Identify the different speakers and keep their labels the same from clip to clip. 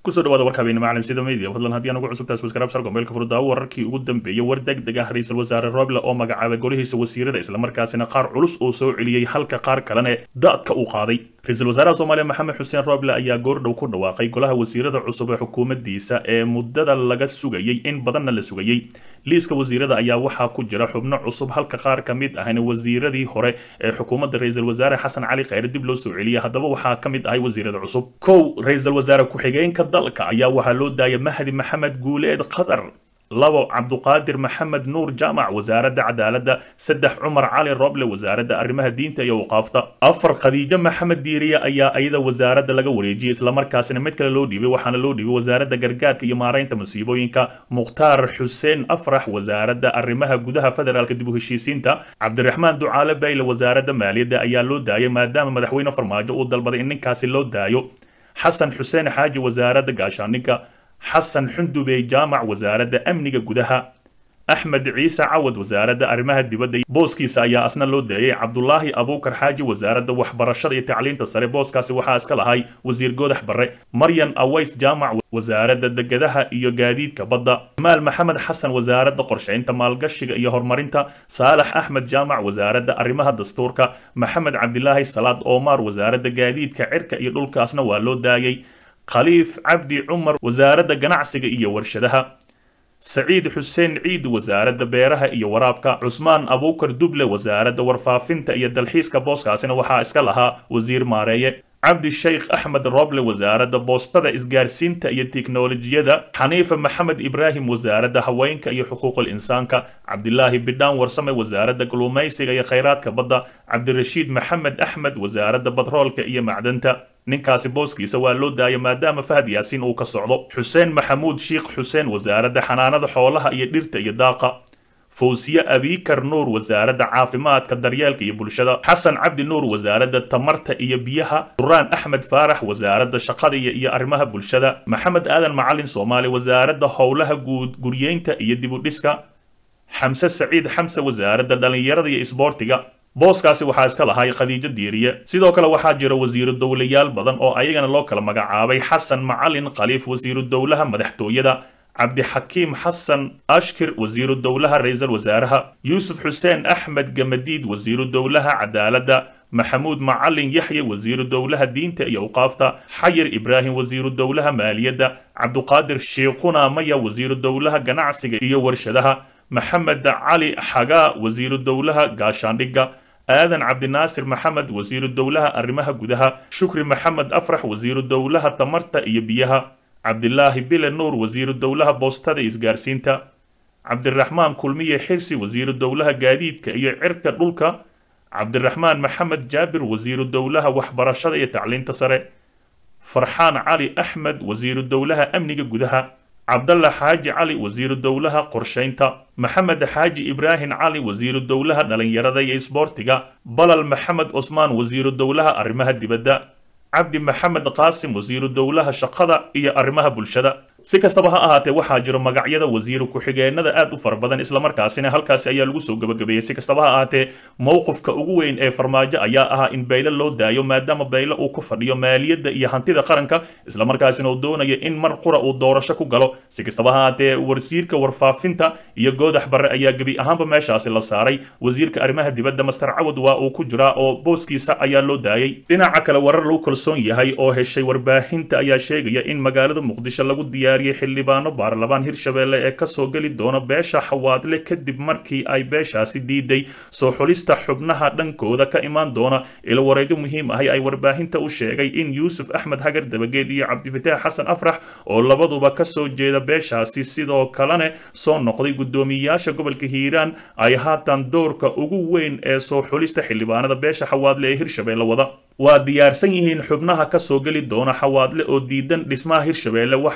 Speaker 1: kusoo dhawaada warka habeene macalin sida media fadlan haddii aan ugu cusubtahay subscribe sar gombeelka furdaa wararkii ugu dambeeyay war degdeg ah ra-iisul wasaare roble oo magacaabay golihiisa wasiirada islamarkaasina qaar culus oo soo celiyey halka qaar kalene daadka uu qaaday ra-iisul wasaaraha soomaaliya maxamed xuseen roble ayaa goordhow ku dhawaaqay golaha wasiirada cusub ee xukuumaddiisa ee muddada laga sugayey in badanna la sugayey liiska wasiirada ayaa waxaa ku jira xubno cusub halka qaar ka mid ahna wasiiradii hore ee xukuumadda ra-iisul wasaare xasan cali kheyre dib loo soo celiyay haddaba waxaa ka mid ahay wasiirada cusub kow ra-iisul wasaare ku-xigeenka dalka ayaa waxaa loo daayay mahdi maxamed guuleed qatar labo cabduqaadir maxamed nuur jaamac wasaaradda cadaaladda saddex cumar cali roble wasaaradda arrimaha diinta iyo waqaafta afar khadiijo maxamed diiriye ayaa iyada wasaaradda laga wareejiyey islamarkaasina mid kale loo dhiibay waxaana loo dhiibay wasaaradda gargaarka iyo maaraynta musiibooyinka mukhtaar xuseen afrax wasaaradda arrimaha gudaha federaalka dib u heshiisiinta cabdiraxmaan ducaale bayle wasaaradda maaliyadda ayaa loo daayay maadaama madaxweyne farmaajo uu dalbaday in ninkaasi loo daayo xasan xuseen xaaji wasaaradda gaashaaninka xasan xundubey jaamac wasaaradda amniga gudaha axmed ciise cawad wasaaradda arrimaha dibadda booskiisa ayaa asna loo daayay cabdulaahi abuukar xaaji wasaaradda waxbarashada iyo tacliinta sare booskaasi waxaa iska lahay wasiir goodax barre maryan aways jaamac wasaaradda degadaha iyo gaadiidka badda maal maxamed xasan wasaaradda qorshaynta maalgashiga iyo horumarinta saalax axmed jaamac wasaaradda arrimaha dastuurka maxamed cabdilaahi salaad oomaar wasaaradda gaadiidka cirka iyo dhulkaasna waa loo daayay khaliif cabdi cumar wasaaradda ganacsiga iyo warshadaha saciid xuseen ciid wasaaradda beeraha iyo waraabka cusmaan abuukar duble wasaaradda warfaafinta iyo dalxiiska booskaasina waxaa iska lahaa wasiir maareeye cabdi sheikh axmed roble wasaaradda boostada isgaarsiinta iyo tiknolojiyada xaniifa maxamed ibraahim wasaaradda haweenka iyo xuquuqul insaanka cabdilaahi bidhaan warsame wasaaradda gulumaysiga iyo khayraadka badda cabdirashiid maxamed axmed wasaaradda batroolka iyo macdanta ninkaasi booskiisa waa loo daaya maadaama fahad yaasiin uu ka socdo xuseen maxamuud shiikh xuseen wasaaradda xanaanada xoolaha iyo dhirta iyo daaqa fawsiye abiikar nuur wasaaradda caafimaadka daryeelka iyo bulshada xasan cabdi nuur wasaaradda tamarta iyo biyaha duraan axmed faarax wasaaradda shaqada iyo arrimaha bulshada maxamed aadan macalin soomaali wasaaradda howlaha guud guryeynta iyo dibudhiska xamse saciid xamse wasaaradda dhallinyarada iyo isboortiga booskaasi waxaa iska lahay khadiijo diiriye sidoo kale waxaa jira wasiiru dowlayaal badan oo ayagana loo kala magacaabay xasan macalin khaliif wasiiru dowlaha madaxtooyada cabdixakiim xasan ashkir wasiiru dowlaha ra-iisul wasaaraha yuusuf xuseen axmed gamadiid wasiiru dowlaha cadaaladda maxamuud macalin yaxye wasiiru dowlaha diinta iyo awqaafta xayir ibraahim wasiiru dowlaha maaliyadda cabduqaadir shiikhuna maya wasiiru dowlaha ganacsiga iyo warshadaha maxamed cali xagaa wasiiru dowlaha gaashaandhigga aadan cabdinaasir maxamed wasiiru dowlaha arrimaha gudaha shukri maxamed afrax wasiiru dowlaha tamarta iyo biyaha cabdilaahi bile nuur wasiiru dowlaha boostada isgaarsiinta cabdiraxmaan kulmiye xirsi wasiiru dowlaha gaadiidka iyo cirka dhulka cabdiraxmaan maxamed jaabir wasiiru dowlaha waxbarashada iyo tacliinta sare farxaan cali axmed wasiiru dowlaha amniga gudaha cabdalla xaaji cali wasiiru dowlaha qorshaynta maxamed xaaji ibraahim cali wasiiru dowlaha dhalinyarada iyo isboortiga balal maxamed cusmaan wasiiru dowlaha arrimaha dibadda cabdi maxamed qaasim wasiiru dowlaha shaqada iyo arrimaha bulshada si kastaba ha ahaatee waxaa jiro magacyada wasiiru ku-xigeenada aad u fara badan islamarkaasina halkaasi ayaa lagu soo gabagabeeyey si kastaba ha ahaatee mowqifka ugu weyn ee farmaajo ayaa ahaa in bayle loo daayo maadaama bayle uu ku fadhiyo maaliyadda iyo hantida qaranka islamarkaasina uu doonayo in mar qura uu doorasho ku galo si kastaba ha ahaatee wasiirka warfaafinta iyo goodax barre ayaa gebi ahaanba meeshaasi la saaray wasiirka arrimaha dibadda master cawad waa uu ku jiraa oo booskiisa ayaa loo daayay dhinaca kale warar lagu kalsoon yahay oo heshay warbaahinta ayaa sheegaya in magaalada muqdisho lagu diyaar xildhibaano baarlamaan hirshabeelle ee kasoo geli doona beesha xawaadle kadib markii ay beeshaasi diiday soo xulista xubnaha dhankooda ka imaan doona ilo wareedyo muhiim ahi ay warbaahinta u sheegay in yuusuf axmed hagar dabageed iyo cabdifataax xasan afrax oo labaduba kasoo jeeda beeshaasi sidoo kalene soo noqday guddoomiyayaasha gobolka hiiraan ay haatan doorka ugu weyn ee soo xulista xildhibaanada beesha xawaadle ee hirshabeelle wada waa diyaarsan yihiin xubnaha kasoo geli doona xawaadle oo diidan dhismaha hirshabeelle waxaase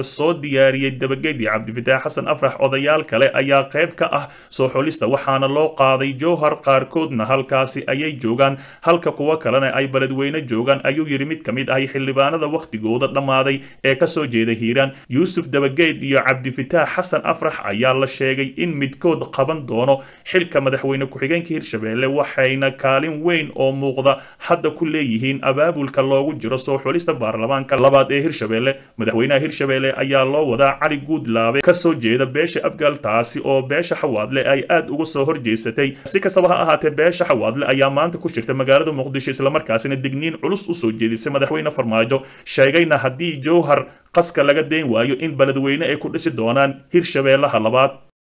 Speaker 1: soo diyaariyey dabageed iyo cabdifitaax xasan afrax odayaal kale ayaa qayb ka ah soo xulista waxaana loo qaaday jowhar qaarkoodna halkaasi ayay joogaan halka kuwo kalena ay beledweyne joogaan ayuu yidhi mid ka mid ahi xildhibaanada wakhtigooda dhammaaday ee kasoo jeeda hiiraan yuusuf dabageed iyo cabdifitaax xasan afrax ayaa la sheegay in midkood qaban doono xilka madaxweyne ku-xigeenka hirshabelle waxayna kaalin weyn oo muuqda hadda ku leeyihiin abaabulka loogu jiro soo xulista baarlamaanka labaad ee hirshabelle madaxweynaha hirshabelle ayaa loo wadaa cali guudlaabe kasoo jeeda beesha abgaal taasi oo beesha xawaadle ay aad uga soo horjeesatay si kastaba ha ahaatee beesha xawaadle ayaa maanta ku jirta magaalada muqdisho islamarkaasina digniin culus usoo jeedisay madaxweyne farmaajo sheegayna haddii jowhar qaska laga dayn waayo in beledweyne ay ku dhisi doonaan hirshabeellaha labaad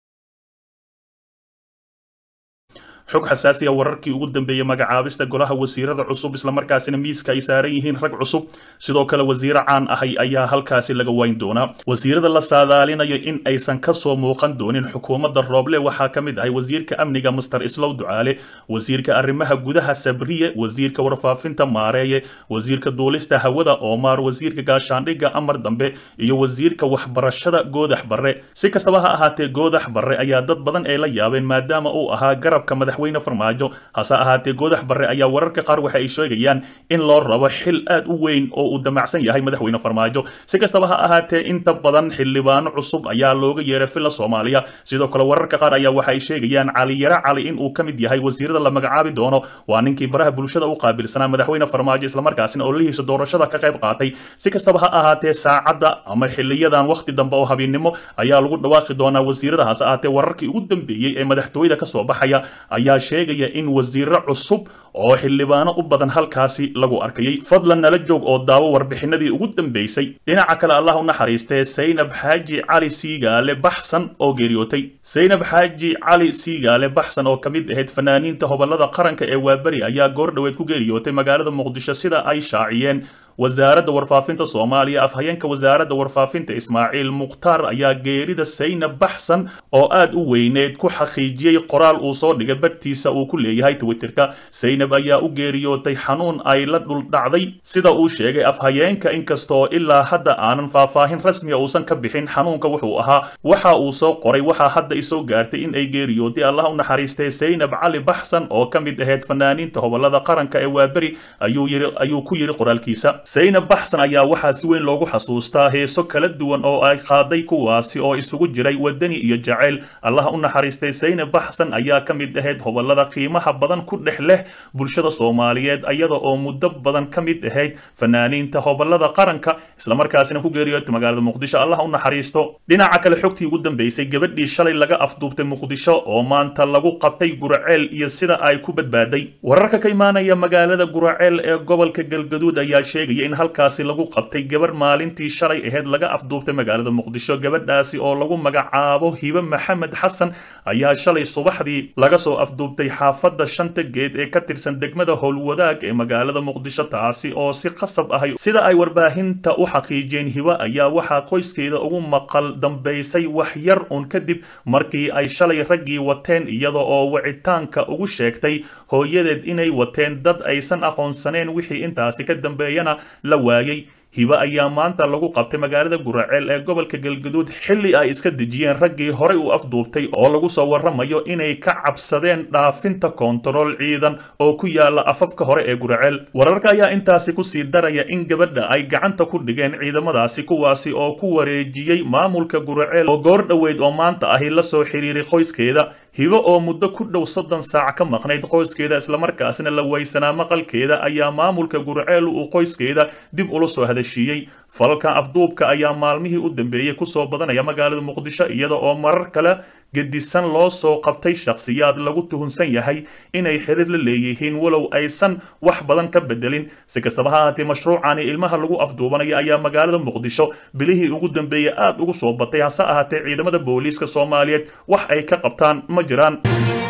Speaker 1: xog xasaasiya wararkii ugu dambeeyey magacaabista golaha wasiirada cusub islamarkaasina miiska ay saaran yihiin rag cusub sidoo kale wasiiro caan ahay ayaa halkaasi laga wayn doonaa wasiirada la saadaalinayo in aysan kasoo muuqan doonin xukuumadda rooble waxaa ka mid ahay wasiirka amniga master islow ducaale wasiirka arrimaha gudaha sabriye wasiirka warfaafinta maareeye wasiirka duulista hawada oomaar wasiirka gaashaandhigga amar dambe iyo wasiirka waxbarashada goodax barre si kastaba ha ahaatee goodax barre ayaa dad badan ay la yaabeen maadaama uu ahaa garabka madax farmaajo hase ahaatee goodax barre ayaa wararka qaar waxa ay sheegayaan in loo rabo xil aad u weyn oo uu damacsan yahay madaxweyne farmaajo si kastaba ha ahaatee inta badan xildhibaano cusub ayaa looga yeeray filla soomaaliya sidoo kale wararka qaar ayaa waxa ay sheegayaan caliyare cali in uu ka mid yahay wasiirada la magacaabi doono waa ninkii baraha bulshada u qaabilsanaa madaxweyne farmaajo islamarkaasina oo lihiisa doorashada ka qayb qaatay si kastaba ha ahaatee saacadda ama xiliyadan wakhti dambe oo habeennimo ayaa lagu dhawaaqi doonaa wasiirada hase ahaatee wararkii ugu dambeeyey ee madaxtooyada kasoo baxaya ayaa sheegaya in wasiiro cusub oo xildhibaano u badan halkaasi lagu arkayay fadlan nala joog oo daawo warbixinadii ugu dambeysay dhinaca kale allah u naxariistee saynab xaaji cali siigaale baxsan oo geeriyootay saynab xaaji cali siigaale baxsan oo ka mid ahayd fanaaniinta hobolada qaranka ee waaberi ayaa goor dhoweed ku geeriyootay magaalada muqdisho sida ay shaaciyeen wasaaradda warfaafinta soomaaliya afhayeenka wasaaradda warfaafinta ismaaciil mukhtaar ayaa geerida saynab baxsan oo aad u weyneed ku xaqiijiyey qoraal uu soo dhigay bartiisa uu ku leeyahay twitterka saynab ayaa u geeriyootay xanuun ay la dhuldhacday sida uu sheegay afhayeenka inkastoo ilaa hadda aanan faahfaahin rasmiya uusan ka bixin xanuunka wuxuu ahaa waxa uu soo qoray waxaa hadda isoo gaartay in ay geeriyootay allah u naxariistay saynab cali baxsan oo ka mid ahayd fanaaniinta hobolada qaranka ee waaberi ayuu ku yidhi qoraalkiisa saynab baxsan ayaa waxaa si weyn loogu xasuustaa heeso kala duwan oo ay qaaday kuwaasi oo isugu jiray wadani iyo jacayl allah u naxariistay saynab baxsan ayaa ka mid ahayd hobolada qiimaha badan ku dhex leh bulshada soomaaliyeed iyada oo muddo badan ka mid ahayd fanaaniinta hobolada qaranka islamarkaasina ku geeriyootay magaalada muqdisho allah u naxariisto dhinaca kale xogtii ugu dambeysay gabadhii shalay laga afduubtay muqdisho oo maanta lagu qabtay guraceel iyo sida ay ku badbaaday wararka ka imaanaya magaalada guraceel ee gobolka galgaduud ayaa sheegaya in halkaasi lagu qabtay gabar maalintii shalay ahayd laga afduubtay magaalada muqdisho gabadhaasi oo lagu magacaabo hibe maxamed xasan ayaa shalay subaxdii laga soo afduubtay xaafadda shanta geed ee ka tirsan degmada howlwadaag ee magaalada muqdisho taasi oo si qasab ahay sida ay warbaahinta u xaqiijiyeen hibe ayaa waxaa qoyskeeda ugu maqal dambaysay wax yar uun kadib markii ay shalay raggii wateen iyada oo wicitaanka ugu sheegtay hooyadeed inay wateen dad aysan aqoonsaneen wixii intaasi ka dambeeyana la waayey hibe ayaa maanta lagu qabtay magaalada guraceel ee gobolka galgaduud xilli ay iska dejiyeen raggii horey u afduubtay oo lagu soo warramayo inay ka cabsadeen dhaafinta koontarool ciidan oo ku yaala afafka hore ee guraceel wararka ayaa intaasi kusii daraya in gabadha ay gacanta ku dhigeen ciidamadaasi kuwaasi oo ku wareejiyey maamulka guraceel oo goor dhoweyd oo maanta ahi la soo xiriiray qoyskeeda hibo oo muddo ku dhow soddon saac ka maqnayd qoyskeeda islamarkaasina la weysanaa maqalkeeda ayaa maamulka gurceel uu qoyskeeda dib ula soo hadashiiyey falka afduubka ayaa maalmihii u dambeeyey kusoo badanaya magaalada muqdisho iyada oo marar kale gedisan loo soo qabtay shakhsiyaad lagu tuhunsan yahay inay xiriir la leeyihiin walow aysan wax badan ka bedelin si kastaba ha ahaatee mashruucani ilmaha lagu afduubanaya ayaa magaalada muqdisho bilihii ugu dambeeyey aad ugu soo batay hase ahaatee ciidamada booliiska soomaaliyeed wax ay ka qabtaan ma jiraan